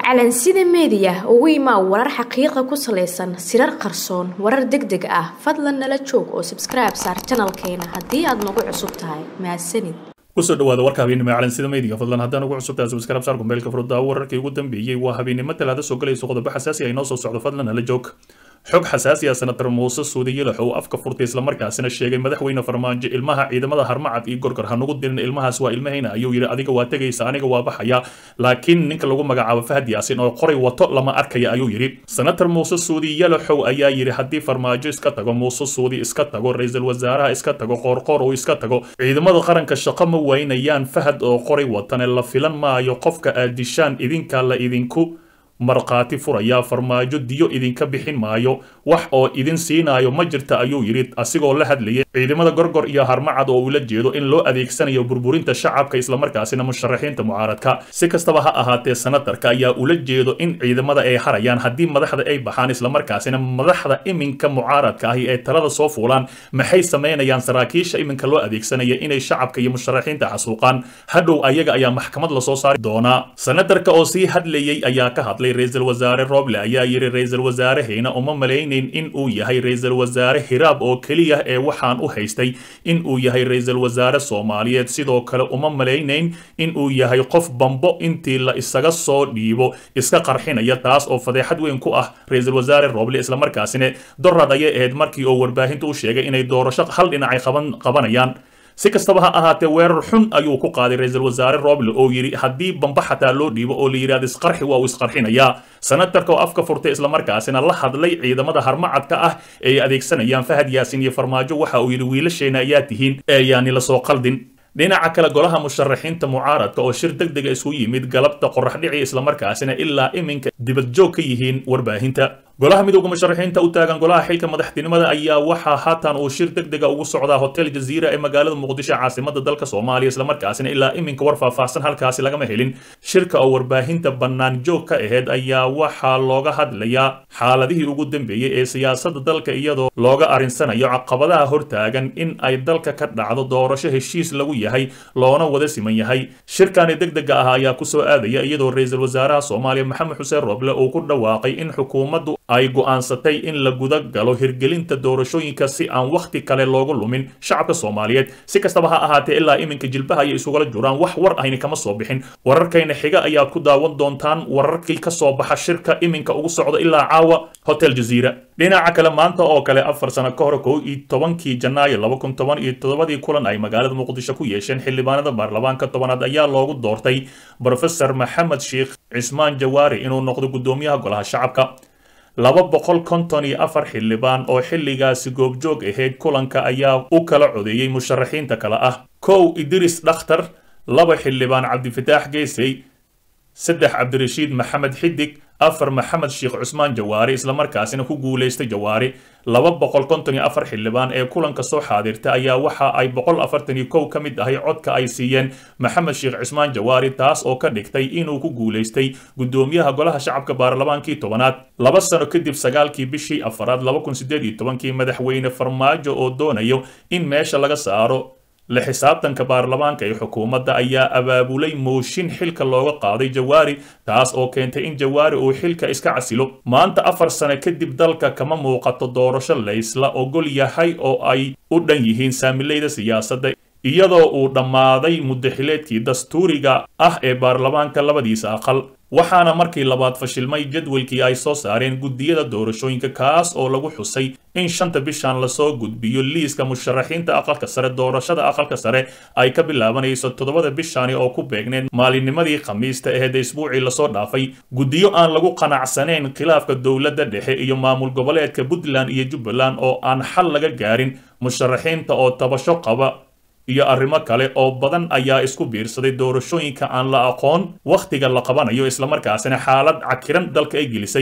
calansida meediya ugu imaa warar xaqiiqa ku salaysan sirar qarsoon warar deg deg ah fadlan nala joog oo sabskribe saar janalkeena haddii aad nagu cusub tahay mahadsanid kusoo dhawaada warka habeennimo ee calansida meediga fadlan haddaan ugu cusubtahay subscribe saar kumbeelka furudda wararkii ugu dambeeyey waa habeennimo talaada soo galayso qodobo xasaasi ah inoo soo socdo fadlan nala joog xog xasaasi ah senator muuse suudi yilax uu afka furtay islamarkaasina sheegay madaxweyne farmaajo ilmaha ciidamada harmacad iyo gorgor hanugu dirin ilmahaas waa ilmahayna ayuu yidhi adiga waa tegaysa aniga waa baxaya laakiin ninka lagu magacaabo fahad yaasin oo qoray wato lama arkaya ayuu yidhi senator muuse suudi yalaxow ayaa yidhi haddii farmaajo iska tago muuse suudi iska tago ra-iisul wasaaraha iska tago qoorqoor uu iska tago ciidamada qaranka shaqo ma waynayaan fahad oo qoray watane la filan maayo qofka aad dishaan idinka la idinku markhaati furaya farmaajo diyo idinka bixin maayo wax oo idin siinaayo ma jirta ayuu yidhi asigoo la hadlayay ciidamada gorgor iyo harmacad oo ula jeedo in loo adeegsanayo burburinta shacabka islamarkaasina musharaxiinta mucaaradka si kastaba ha ahaatee senatarka ayaa ula jeedo in ciidamada ay harayaan haddii madaxda ay baxaan islamarkaasina madaxda iminka mucaaradka ahi ee talada soo fuulaan maxay samaynayaan saraakiisha iminka loo adeegsanaya inay shacabka iyo musharaxiinta xasuuqaan hadhow ayaga ayaa maxkamad lasoo saari doonaa senatarka oo sii hadlayay ayaa ka hadlay ra-iisul wasaare roble ayaa yidhi ra-iisul wasaarehayna uma malaynayn in uu yahay ra-iisul wasaare hiraab oo keliya ee waxaan u haystay in uu yahay ra-iisul wasaare soomaaliyeed sidoo kale uma malaynayn in uu yahay qof bambo intii la isaga soo dhiibo iska qarxinaya taas oo fadeexad weyn ku ah ra-iisul wasaare roble islamarkaasina dorad ayay ahayd markii oo warbaahinta u sheegay inay doorasho hal dhinacay qaban qabanayaan si kastaba ha ahaatee weerar xun ayuu ku qaaday ra-iisul wasaare roble oo yidhi haddii bamba xataa loo dhiibo oo la yidhahdo isqarxi waa uu isqarxinayaa senatarka oo afka furtay islamarkaasina la hadlay ciidamada harmacadka ah ee adeegsanayaan fahad yaasin iyo farmaajo waxa uu yidhi wiilasheena ayaa tihiin ee yaani lasoo qaldin dhinaca kale golaha musharaxiinta mucaaradka oo shir deg dega isu yimid galabta qorax dhici islamarkaasina ilaa iminka dibadjoog ka yihiin warbaahinta golaha midooda musharaxiinta u taagan golaha xilka madaxtinimada ayaa waxaa haatan uu shir deg dega ugu socdaa hotel jaziira ee magaalada muqdisho caasimada dalka soomaaliya islamarkaasina ilaa iminka war faahfaahsan halkaasi lagama helin shirka oo warbaahinta bannaan joog ka aheyd ayaa waxaa looga hadlayaa xaaladihii ugu dambeeyey ee siyaasada dalka iyadoo looga arinsanayo caqabadaha hortaagan in ay dalka ka dhacdo doorasho heshiis lagu yahay loona wada siman yahay shirkani deg dega ah ayaa kusoo aadaya iyadoo ra-iisul wasaaraha soomaaliya maxamed xuseen roble uu ku dhawaaqay in xukuumaddu ay go'aansatay in la guda galo hirgelinta doorashooyinka si aan wakhti kale loogu lumin shacabka soomaaliyeed si kastaba ha ahaatee ilaa iminka jilbaha ayay isugala juraan wax war ahayni kama soo bixin wararkayna xiga ayaad ku daawan doontaan wararkii ka soo baxa shirka iminka ugu socda ilaa caawa hotel jaziira dhinaca kale maanta oo kale afar sano ka hor kow iyo tobankii janaayo laba kun toban iyo toddobadii kulan ay magaalada muqdisho ku yeesheen xildhibaanada baarlamaanka tobanaad ayaa loogu doortay brofesor maxamed sheekh cismaan jawaari inuu noqdo guddoomiyaha golaha shacabka laba boqol konton iyo afar xildhibaan oo xilligaasi goobjoog ahayd kulanka ayaa u kala codeeyey musharaxiinta kale ah kow idris dhakhtar laba xildhibaan cabdifataax geesey saddex cabdirashiid maxamed xidig afar maxamed sheekh cusmaan jawaari islamarkaasina ku guulaystay jawaari laba boqol konton iyo afar xildhibaan ee kulanka soo xaadirta ayaa waxa ay boqol afartan iyo kow ka mid ahay codka ay siiyeen maxamed sheekh cusmaan jawaari taas oo ka dhigtay inuu ku guulaystay guddoomiyaha golaha shacabka baarlamaankii tobanaad laba sano kadib sagaalkii bishii afaraad laba kun sideed iyo tobankii madaxweyne farmaajo oo doonayo in meesha laga saaro la xisaabtanka baarlamaanka ee xukuumadda ayaa abaabulay mooshin xilka looga qaaday jawaari taas oo keentay in jawaari uu xilka iska casilo maanta afar sano kadib dalka kama muuqato doorasho laysla ogol yahay oo ay u dhan yihiin saamilayda siyaasadda iyadoo uu dhammaaday muddaxileedkii dastuuriga ah ee baarlamaanka labadiisa aqal waxaana markii labaad fashilmay jadwalkii ay soo saareen guddiyada doorashooyinka kaas oo lagu xusay in shanta bishan lasoo gudbiyo liiska musharaxiinta aqalka sare doorashada aqalka sare ay ka bilaabanayso toddobada bishani oo ku beegneed maalinnimadii khamiista aheed isbuucii lasoo dhaafay guddiyo aan lagu qanacsanayn khilaafka dowladda dhexe iyo maamul goboleedka puntland iyo jubbaland oo aan xal laga gaarin musharaxiinta oo tabasho qaba iyo arrimo kale oo badan ayaa isku biirsaday doorashooyinka aan la aqoon wakhtiga la qabanayo islamarkaasina xaalad cakiran dalka ay gelisay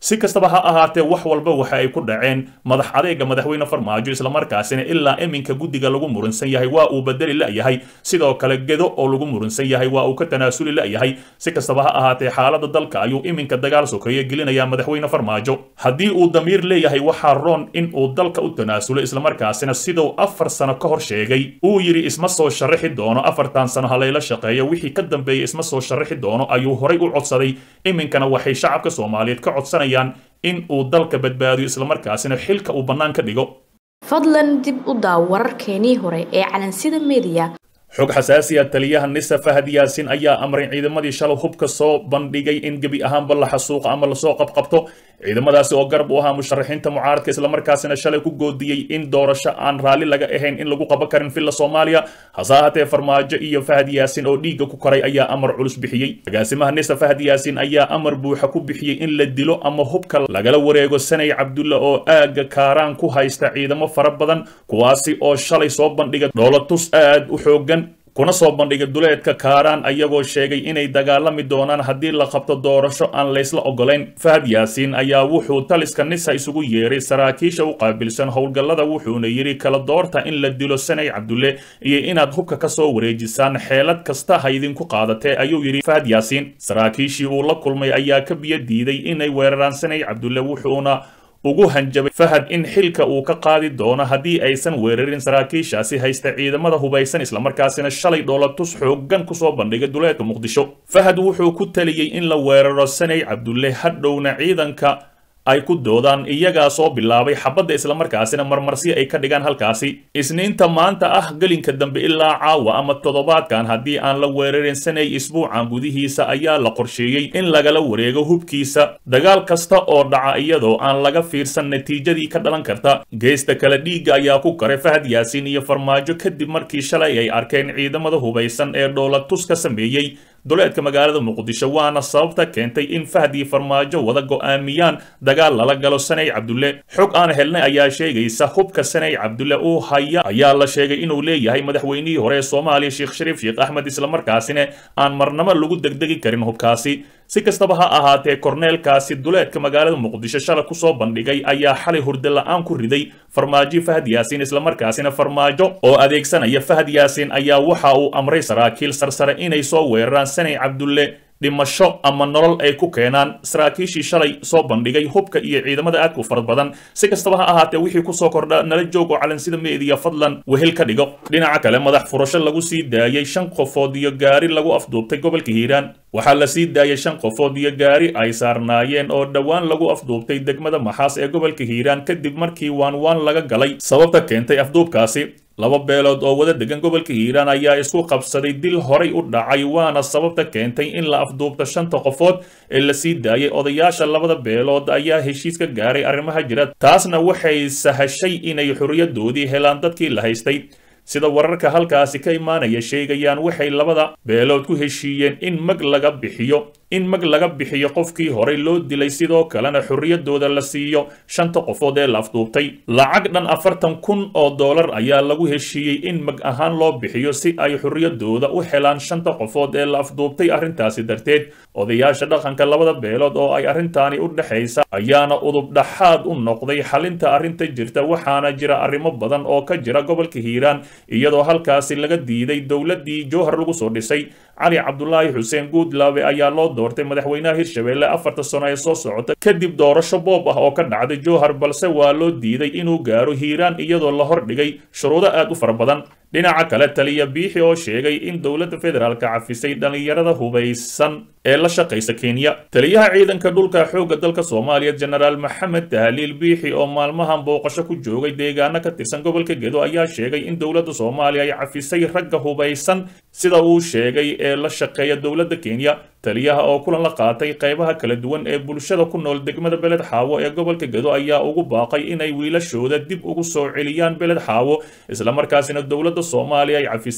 si kastaba ha ahaatee wax walba waxa ay ku dhaceen madax adeega madaxweyne farmaajo islamarkaasina ilaa iminka guddiga lagu muransan yahay waa uu bedeli la'yahay sidoo kale gedo oo lagu muransan yahay waa uu ka tanaasuli la'yahay si kastaba ha ahaatee xaalada dalka ayuu iminka dagaal sokeeye gelinayaa madaxweyne farmaajo haddii uu damiir leeyahay waxaa roon in uu dalka u tanaasulo islamarkaasina siduu afar sano ka hor sheegay uu yidhi isma soo sharaxi doono afartan sano halayla shaqeeyo wixii ka dambeeyey isma soo sharaxi doono ayuu horay u codsaday iminkana waxay shacabka soomaaliyeed ka codsanayaan in uu dalka badbaadiyo islamarkaasina xilka uu bannaan ka dhigo fadlan dib u daaw wararkeenii hore ee calansida mediya xog xasaasiya taliyaha nisa fahad yaasin ayaa amray ciidamadii shalay hubka soo bandhigay in gebi ahaanba la xasuuqo ama lasoo qabqabto ciidamadaasi oo garab u ahaa musharaxiinta mucaaradka islamarkaasina shalay ku goodiyey in doorasho aan raalli laga ahayn in lagu qaban karin villa soomaaliya hase ahaatee farmaajo iyo fahad yaasin oo dhiigga ku koray ayaa amar culus bixiyey agaasimaha nisa fahad yaasin ayaa amar buuxa ku bixiyey in la dilo ama hubka lagala wareego sanay cabdulla oo aagga kaaraan ku haysta ciidamo fara badan kuwaasi oo shalay soo bandhiga dhoolatus aad u xoogan kuna soo bandhigay duleedka kaaraan ayagoo sheegay inay dagaalami doonaan haddii la qabto doorasho aan laysla ogolayn fahad yaasiin ayaa wuxuu taliska nisa isugu yeeray saraakiisha u qaabilsan howlgallada wuxuuna yidhi kala doorta in la dilo sanay cabdulle iyo inaad hubka ka soo wareejisaan xeelad kasta ha idinku qaadatee ayuu yidhi fahad yaasiin saraakiishii uu la kulmay ayaa ka biyo diiday inay weeraraan sanay cabdulle wuxuuna ugu hanjabay fahad in xilka uu ka qaadi doono haddii aysan weerarin saraakiishaasi haysta ciidamada hubaysan islamarkaasina shalay dhoolatus xooggan kusoo bandhigay duleedka muqdisho fahad wuxuu ku taliyey in la weeraro sanay cabdulle hadhowna ciidanka ay ku doodaan iyagaa soo bilaabay xabadda islamarkaasina marmarsi ay ka dhigaan halkaasi isniinta maanta ah gelinka dambe ilaa caawa ama toddobaadkan haddii aan la weerarin sanay isbuucan gudihiisa ayaa la qorsheeyey in lagala wareego hubkiisa dagaal kasta oo dhaca iyadoo aan laga fiirsan natiijadii ka dhalan karta geesta kale dhiigga ayaa ku karay fahad yaasiin iyo farmaajo kadib markii shalay ay arkeen ciidamada hubaysan ee dhoolatus ka sameeyey duleedka magaalada muqdisho waana sababta keentay in fahad iyo farmaajo wada go'aamiyaan dagaal lala galo sanay cabdulle xog aan helnay ayaa sheegaysa hubka sanay cabdulle uu haya ayaa la sheegay inuu leeyahay madaxweynihii hore ee soomaaliya sheekh shariif sheekh axmed islamarkaasina aan marnabo lagu degdegi karin hubkaasi si kastaba ha ahaatee korneelkaasi duleedka magaalada muqdisho shalay kusoo bandhigay ayaa xalay hurdo la'aan ku riday farmaajo fahad yaasiin islamarkaasina farmaajo oo adeegsanaya fahad yaasiin ayaa waxa uu amray saraakiil sarsare inay soo weeraraan sanay cabdulle dhimasho ama nolol ay ku keenaan saraakiishii shalay soo bandhigay hubka iyo ciidamada aadka u farad badan si kastaba ha ahaatee wixii kusoo kordha nala joog oo calansida meediya fadlan wehel ka dhigo dhinaca kale madax furasho lagu sii daayey shan qofood iyo gaari lagu afduubtay gobolka hiiraan waxaa la sii daayay shan qofood iyo gaari ay saarnaayeen oo dhowaan lagu afduubtay degmada maxaas ee gobolka hiiraan kadib markii waan waan laga galay sababta keentay afduubkaasi laba beelood oo wada degan gobolka hiiraan ayaa isku qabsaday dil horay u dhacay waana sababta keentay in la afduubto shanta qofood ee la sii daayay odayaasha labada beelood ayaa heshiis ka gaaray arrimaha jira taasna waxay sahashay inay xorriyadoodii helaan dadkii la haystay sida wararka halkaasi ka imaanaya sheegayaan waxay labada beelood ku heshiiyeen in mag laga bixiyo in mag laga bixiyo qofkii horey loo dilay sidoo kalena xorriyadooda la siiyo shanta qofood ee la afduubtay lacag dhan afartan kun oo dollar ayaa lagu heshiiyey in mag ahaan loo bixiyo si ay xorriyadooda u helaan shanta qofood ee la afduubtay arrintaasi darteed odayaasha dhaqanka labada beelood oo ay arrintaani u dhexaysa ayaana udub dhaxaad u noqday xalinta arrinta jirta waxaana jira arrimo badan oo ka jira gobolka hiiraan iyadoo halkaasi laga diiday dowladdii jowhar lagu soo dhisay cali cabdulaahi xuseen guudlaabe ayaa loo doortay madaxweynaha hirshabeelle afarta sano ee soo socota kadib doorasho boob ah oo ka dhacday jowhar balse waa loo diiday inuu gaaro hiiraan iyadoo la hordhigay shuruudo aad u fara badan dhinaca kale taliya biixi oo sheegay in dowladda federaalka cafisay dhallinyarada hubaysan ee la shaqaysa kenya taliyaha ciidanka dhulka xoogga dalka soomaaliya jenaraal maxamed tahliil biixi oo maalmahan booqasho ku joogay deegaano ka tirsan gobolka gedo ayaa sheegay in dowladda soomaaliya ay cafisay ragga hubaysan sida uu sheegay ee la shaqeeya dowladda kenya taliyaha oo kulan la qaatay qaybaha kala duwan ee bulshada ku nool degmada beled xaawo ee gobolka gedo ayaa ugu baaqay inay wiilashooda dib ugu soo celiyaan beled xaawo islamarkaasina dowladda soomaaliya ay cafisay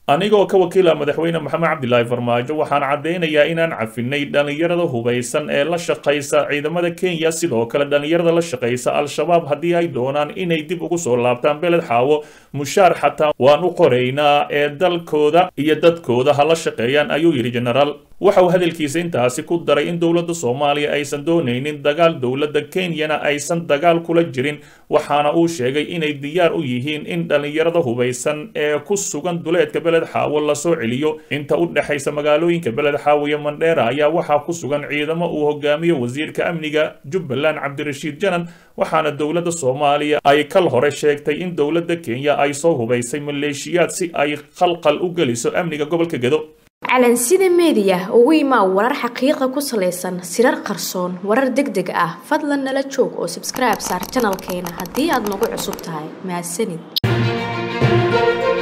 anigoo ka wakiila madaxweyne maxamed cabdilaahi farmaajo waxaan caddaynayaa inaan cafinay dhallinyarada hubaysan ee la shaqaysa ciidamada kenya sidoo kale dhallinyarada la shaqaysa al-shabaab haddii ay doonaan inay dib ugu soo laabtaan beled xaawo mushaar xataa waan u qoraynaa ee dalkooda iyo dadkooda ha la shaqeeyaan ayuu yidhi jenaraal waxa uu hadalkiisa intaasi ku daray in dowladda soomaaliya aysan doonaynin dagaal dowladda kenyana aysan dagaal kula jirin waxaana uu sheegay inay diyaar u yihiin in dhallinyarada hubaysan ee ku sugan duleedka beled xaawo lasoo celiyo inta u dhexaysa magaalooyinka beled xaawo iyo mandheera ayaa waxaa ku sugan ciidamo uu hogaamiyo wasiirka amniga jubbaland cabdirashiid janan waxaana dowladda soomaaliya ay kal hore sheegtay in dowladda kenya ay soo hubaysay maleeshiyaad si ay khalqal u geliso amniga gobolka gedo calansida meediya ugu imaa warar xaqiiqa ku salaysan sirar qarsoon warar deg deg ah fadlan nala joog oo sabskribe saar janalkeena haddii aad nagu cusub tahay mahadsanid